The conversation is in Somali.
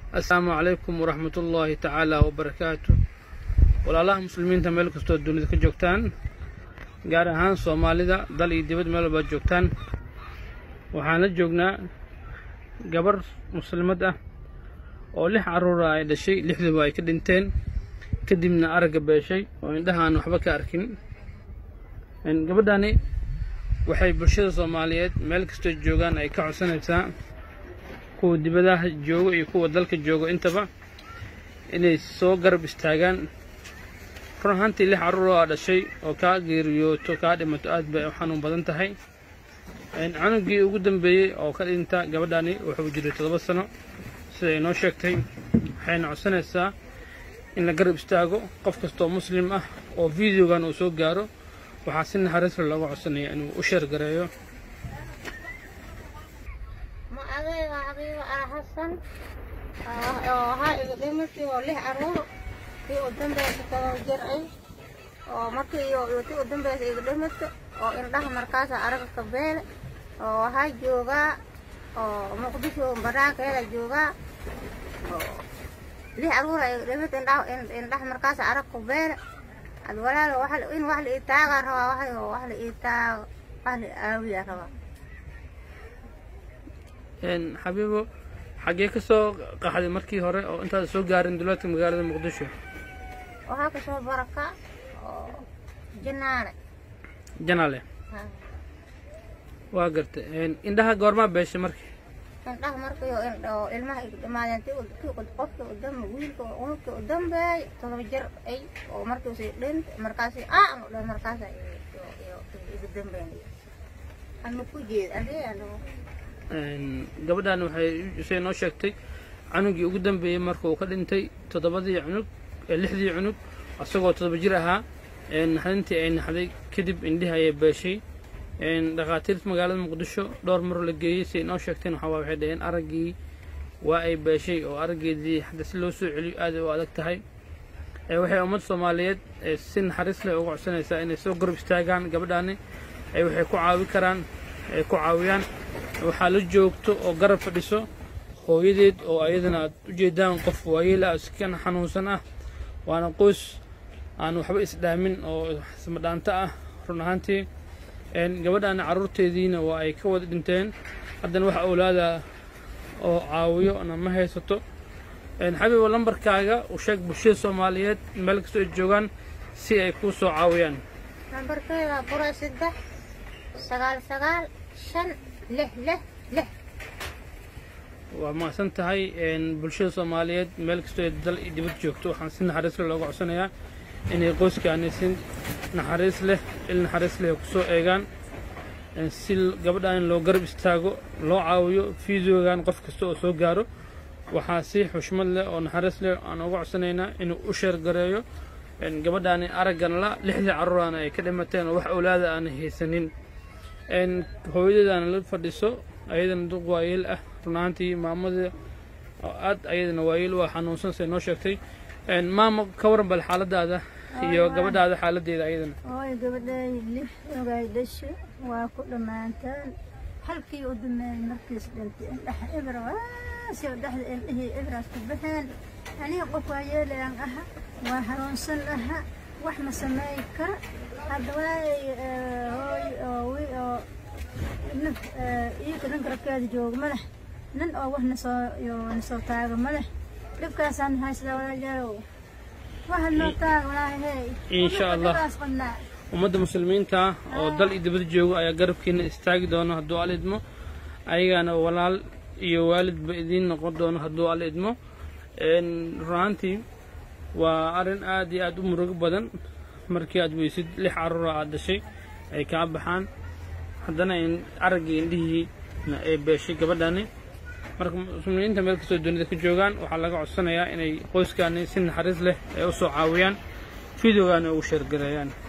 assalaamu calaykum waraxmatullaahi tacaala wabarakaatu walaalaha muslimiinta meel kastoo dunida ka joogtaan gaar ahaan soomaalida dal iyo dibad meel walbaad joogtaan waxaan la joognaa gabar muslimad ah oo lix carruura ay dhashay lixduba ay ka dhinteen kadibna aragga beeshay oo indhaha aan waxba ka arkin gabadhani waxay bulshada soomaaliyeed meel kastoo joogaan ay ka codsanaysaa kuwa dibadaha joogo iyo kuwa dalka joogo intaba inay soo garab istaagaan run ahaantii lix carruur oo dhashay oo kaa geeriyooto kaa dhimato aad bay u xanuun badan tahay canugii ugu dambeeyey oo ka dhinta gabadhani wuxuu jiray toddoba sano sida ay noo sheegtay waxayna codsanaysaa in la garab istaago qof kastoo muslim ah oo videogan uu soo gaaro waxaa si naxariisla looga codsanaya inuu u sheergareeyo magacayga xabiibo ah xasan oo ahaa iga dhimatay oo lix caruur tii u dambaysa todoba jir ay oo markii iyo tii u dambaysa iga dhimatay oo indhaha markaasa araga kabeele oo waxaa joogaa oo muqdisho banaankeeda joogaa oo lix caruura iga dhimatay indhaha indhaha markaasa arag kabeele ad walaalo in wax la ii taagaa rabaa waxay wax la ii taago wax la aawiyaa rabaa xabiibo xaggee ka soo qaxday markii hore oo intaada soo gaarin duleedka magaalada muqdisho waxaa kasoo baraka oo jinaale janaale waa gartay indhaha goormaa beeshay markii indhaha markii oo ilmaha iga dhimaadeen ti qofkii u dambe wiilka unugkii u dambeey todoba jir ay oo markiisi dhint markaasi aan u dhan markaasa iga dambeyn ama ku jeed adee gabadhan waxay say noo sheegtay canugii ugu dambeeyey marka uu ka dhintay toddobadii cunug lixdii cunug isagoo toddoba jir ahaa naxdintii ay naxday kadib indhihi ayay beeshay dhakhaatiirta magaalada muqdisho dhowr mar la geeyey siay noo sheegteen waxaa waxay dhaheen araggii waa ay beeshay oo araggeedii hadda si loo soo celiyo aad u adag tahay waxay ummad soomaaliyeed si naxariis leh uga codsanaysaa inay soo garab istaagaan gabadhaani waxay ku caawi karaan ay ku caawiyaan waxaa la joogto oo garab fadhiso hooyadeed oo ayadana aad u jeedaan qof waayeel ah iskana xanuunsan ah waana qoys aan waxba isdhaamin oo ismadhaanto ah run ahaantii gabadhaana carruurteediina waa ay ka wada dhinteen haddana wax awlaada oo caawiyo na ma haysato xabiibo lambarkaaga u sheeg bulshada soomaaliyeed meel kastoo ay joogaan si ay kuu soo caawiyaan lambarkeeda bura saddex sagaal sagaal shan lix lix lix waa mahadsan tahay bulshada soomaaliyeed meel kastoo ay dal iyo dibad joogto waxaan si naxariis leh looga codsanayaa inay qoyskaani si naxariis leh il naxariis leh kusoo eegaan si gabadhaan loo garab istaago loo caawiyo fideogan qof kasta oo soo gaaro waxaa si xushmad leh oo naxariis leh aan uga codsanaynaa inuu u sheergareeyo gabadhaani araggan la lixdii carruuraana ay ka dhimateen oo wax awlaada aana haysanin hooyadeedaana la fadhiso ayadana duq waayeel ah runahaantii maamada oo aad ayadana waayeel u ah xanuunsan say noo sheegtay maama ka waran bal xaaladaada iyo gabadhaada xaaladeeda ayadana hooy gabadhay lix ogaay dhasho waa ku dhammaantaan halkii u dameeyey markiis dhintay indhaha ibra waasi dhexda indhihii ibraas ku baxeen aniga qof waayeelayaan aha waa hanuunsan aha wax ma sameey kara hadda walaay hooy oo wi oo nin iika ninka rabkeeda jooga ma leh nin oo wax nasoo yo nasoo taaga ma leh dhibkaasaan haysada walaajaalow waxa noo taaga walaahi hey insha allah qabnaa ummadda muslimiinta oo dal iyo dibad jooga ayaa garabkiina istaagi doono hadduu al idmo ayagaana walaal iyo waalidba idiin noqon doono hadduu al idmo runaantii waa arrin aad iyo aad u murugo badan markii aad weysid lix carruura aad dhashay ay kaa baxaan haddana araggii indhihiina ay beeshay gabadhani marka muslimiinta meel kastoo dunida ka joogaan waxaa laga codsanayaa inay qoyskaani si naxariis leh ay u soo caawiyaan videogaana ugu sheergareeyaan